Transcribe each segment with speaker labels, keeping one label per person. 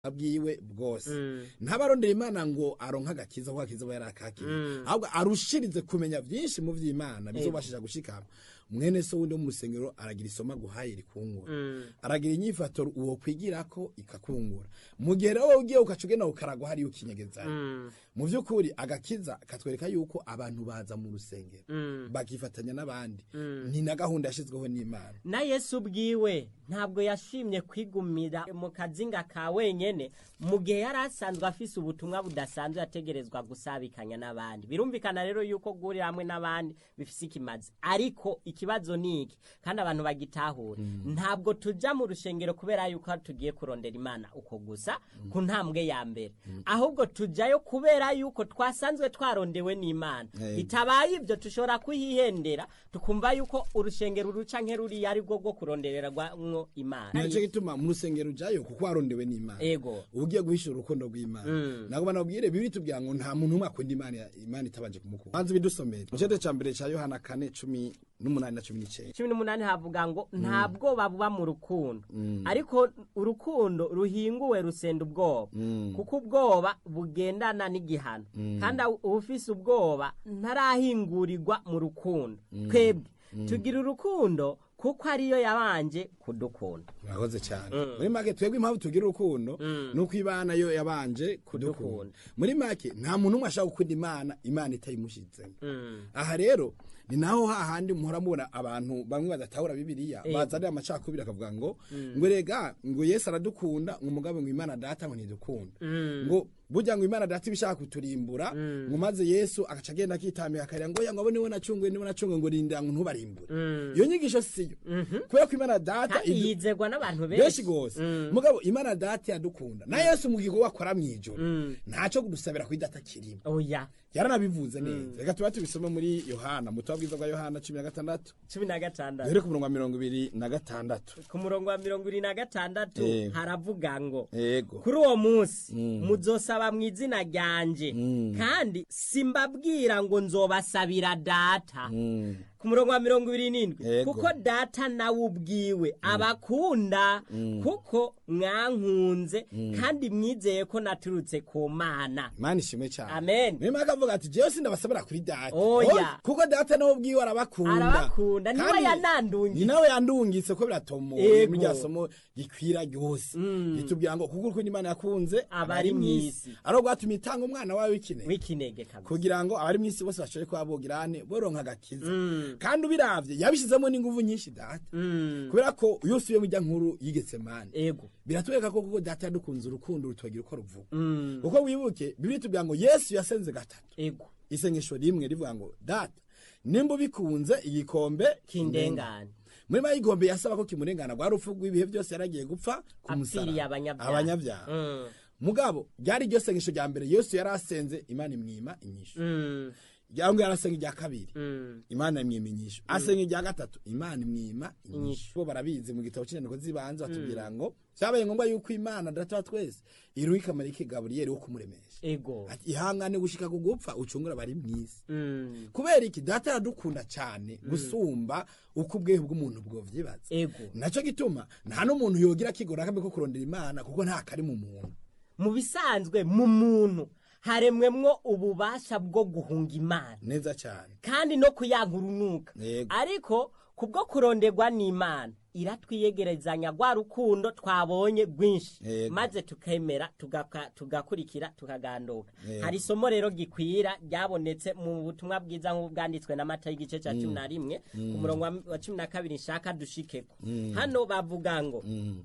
Speaker 1: bwiwe bwose ntabarondera imana ngo aronka agakiza kuko agakiza aba yarakakiriye ahubwo arushirize kumenya byinshi mu vy'imana bizobashije gushikama mwene so wundi wo mu rusengero aragira isoma guhaye rikungura aragira inyifato uwo kwigirako ikakungura mu gihe rero wowe ugiye ukaca ugenda ukaragwa hariyo ukinyegezayo mu vy'ukuri agakiza katwereka yuko abantu baza mu rusengero bakifatanya n'abandi ni na gahunda yashizweho n'imana
Speaker 2: na yesu ubwiwe ntabwo yashimye kwigumira mu kazinga ka wenyene mu gihe yari asanzwe afise ubutumwa budasanzwe yategerezwa gusabikanya n'abandi birumvikana rero yuko guhurira hamwe n'abandi bifise ikimazi ariko ikibazo ni iki kandi abantu bagitahure ntabwo tuja mu rushengero kubera yuko tugiye kurondera imana uko gusa ku ntambwe ya mbere ahubwo tujayo kubera yuko twasanzwe twarondewe n'imana
Speaker 1: Yego.
Speaker 2: bitabaye ibyo tushobora kuyihendera tukumva yuko urushengero ruca nk'eruriya ari rwo rwo kurondererwamwo imana
Speaker 1: nico gituma mu rusengero ujayo kuko warondewe n'imana
Speaker 2: ego
Speaker 1: ugiye guhishura urukundo rw'imana ntabwo banabwire bibiri tubwira ngo nta muntu umwe akunda imana imana itabanje kumukunda banze bidusomere mu cete ca mbere ca yohana kane cumi n'umunani na cumi n'icenda
Speaker 2: cumi n'umunani havuga ngo nta bwoba buba mu rukundo ariko urukundo ruhinguwe rusenda ubwoba kuko ubwoba bugendana n'igihano kandi ufise ubwoba ntarahingurirwa mu rukundo twebwe tugira urukundo kuko ariyo yabanje kudukunda
Speaker 1: murakoze cyane muri make twebwe impamvu tugira urukundo ni uko imana yo yabanje kudukunda muri make nta muntu umwe ashaka gukunda imana imana itayimushyitsemo aha rero ni naho hahandi muhora mubona abantu bamwe badatahura bibiliya bazanira amacakubiri akavuga ngo ngo rega ngo yesu aradukunda ngo umugabo ngo imana data ngo ntidukunda ngo burya ngo imana data ibishaka kuturimbura ngo maze yesu agaca agenda akitambika akarira ngo oya ngo abo niwe nacunguye niwe nacunguye ngo rindira ngo ntubarimbure iyo nyigisho siyo kubera ko imana data
Speaker 2: kandi
Speaker 1: idu-
Speaker 2: yizegwa n'abantu
Speaker 1: benshi
Speaker 2: benshi
Speaker 1: gose mugabo imana data yadukunda na yesu mu gikorwa akora mw'ijoro ntaco kudusabira kuri data kirimo
Speaker 2: oya
Speaker 1: yaranabivuze neza reka tuba tubisome muri yohana mu butumwa bwiza bwa yohana cumi na gatandatu
Speaker 2: cumi na gatandatu
Speaker 1: duhere ku murongo wa mirongo ibiri na gatandatu
Speaker 2: ku murongo wa mirongo ibiri na gatandatu
Speaker 1: Yego.
Speaker 2: haravuga ngo
Speaker 1: yego
Speaker 2: kuri uwo munsi muzosaba mu izina ryanje kandi simbabwira ngo nzobasabira data ku murongo wa mirongo ibiri n'indwi
Speaker 1: Yego.
Speaker 2: kuko data nawe ubwiwe abakunda kuko mwankunze kandi mwizeye ko naturutse ku mana
Speaker 1: imana ishimwe cyane
Speaker 2: Amen.
Speaker 1: niyo mpamvu avuga ati jewe sindabasabira kuri data
Speaker 2: Oya.
Speaker 1: Oya, kuko data nawe ubwiwe arabakunda
Speaker 2: Arabakunda, niwe
Speaker 1: Kandi
Speaker 2: yanandungitse.
Speaker 1: ni nawe yandungitse ko biratomoye
Speaker 2: Yego.
Speaker 1: muri rya somo gikwira ryose ritubwira ngo kuko urukundo imana yakunze
Speaker 2: Abari mw'isi.
Speaker 1: ari rwatumye itanga umwana wawe w'ikinege
Speaker 2: w'ikinege kabisa
Speaker 1: kugira ngo abari mw'isi bose bashobore kuba bogirane boronka agakiza kandi ubiravye yabishizemo n'inguvu nyinshi data kubera ko iyo usubiye mu rya nkuru yigetse mani
Speaker 2: ego
Speaker 1: biratwereka ko kuko data yadukunze urukundo rutubagira uko ruvuga kuko wibuke bibiri tubwira ngo yesu yasenze gatatu
Speaker 2: ego
Speaker 1: isengesho rimwe rivuga ngo data nimba ubikunze igikombe
Speaker 2: kindengane
Speaker 1: muri mayi igombe yasaba ko kimurengana rwa rupfu rw'ibihe byose yaragiye gupfa ku
Speaker 2: apfiriye
Speaker 1: musaraba
Speaker 2: abanyabyaha
Speaker 1: abanyabyaha
Speaker 2: Mm.
Speaker 1: mugabo ryari iryo sengesho rya mbere yesu yari asenze imana imwima inyishu
Speaker 2: Mm.
Speaker 1: cyangwa yarasenga irya kabiri
Speaker 2: Mm.
Speaker 1: imana imwima inyishu asenga irya gatatu imana imwima inyishu bo barabizi mu gitabo cy'inyandiko z'ibanze batubwira ngo byabaye ngombwa yuko imana data wa twese iruha ikamarike gaburiyeli wo kumuremesha
Speaker 2: ego
Speaker 1: ati ihangane gushika ku gupfa ucungura bari mw'isi
Speaker 2: Mm.
Speaker 1: kubera iki data aradukunda cyane gusumba uko ubwehe bw'umuntu bwovyibaza
Speaker 2: ego
Speaker 1: naco gituma nta n'umuntu yogira akigora akambi ko kurondera imana kuko nta kari mu muntu
Speaker 2: mu bisanzwe mu muntu haremwemwo ububasha bwo guhunga imana
Speaker 1: neza cyane
Speaker 2: kandi no kuyanka urunuka
Speaker 1: Yego.
Speaker 2: ariko kubwo kuronderwa n'imana iratwiyegerezanya rwa rukundo twabonye rwinshi
Speaker 1: Yego.
Speaker 2: maze tukemera tugaka- tugakurikira tukaganduka
Speaker 1: Yego.
Speaker 2: hari isomo rero gikwira ryabonetse mu butumwa bwiza nk'ubwanditswe n'amata y'igice cya cumi na rimwe ku murongo wa- wa cumi na kabiri nshaka dushikeko hano bavuga ngo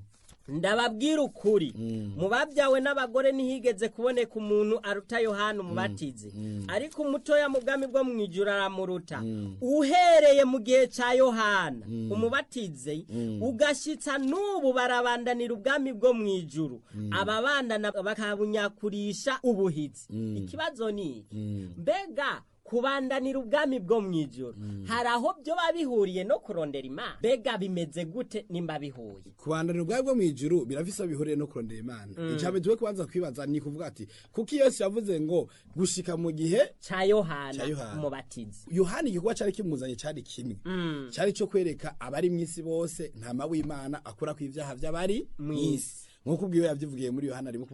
Speaker 2: ndababwira ukuri mu babyawe n'abagore ntihigeze kuboneka umuntu aruta yohana umubatizi ariko umutoya mu bwami bwo mu ijuru aramuruta uhereye mu gihe cya yohana umubatizi ugashyitsa n'ubu barabandanira ubwami bwo mu ijuru ababandana bakabunyakurisha ubuhitsi ikibazo ni iki mbega kubandanira ubwami bwo mu ijoro hari aho byo bihuriye no kurondera imana mbega bimeze gute nimba bihuye
Speaker 1: kubandanira ubwawe bwo mu ijuru birafise aho bihuriye no kurondera imana icambere tuwe kubanza kwibaza ni kuvuga ati kuko yesu yavuze ngo gushika mu gihe
Speaker 2: cya yohana
Speaker 1: Ca Yohana.
Speaker 2: umubatizi
Speaker 1: yohani igikorwa cyari kimuzanye cyari kimwe cyari cyo kwereka abari mu isi bose ntama w'imana akura ku ibyaha by'abari mu isi nk'uko ubwiwe yabyivugiye muri yohana rimwe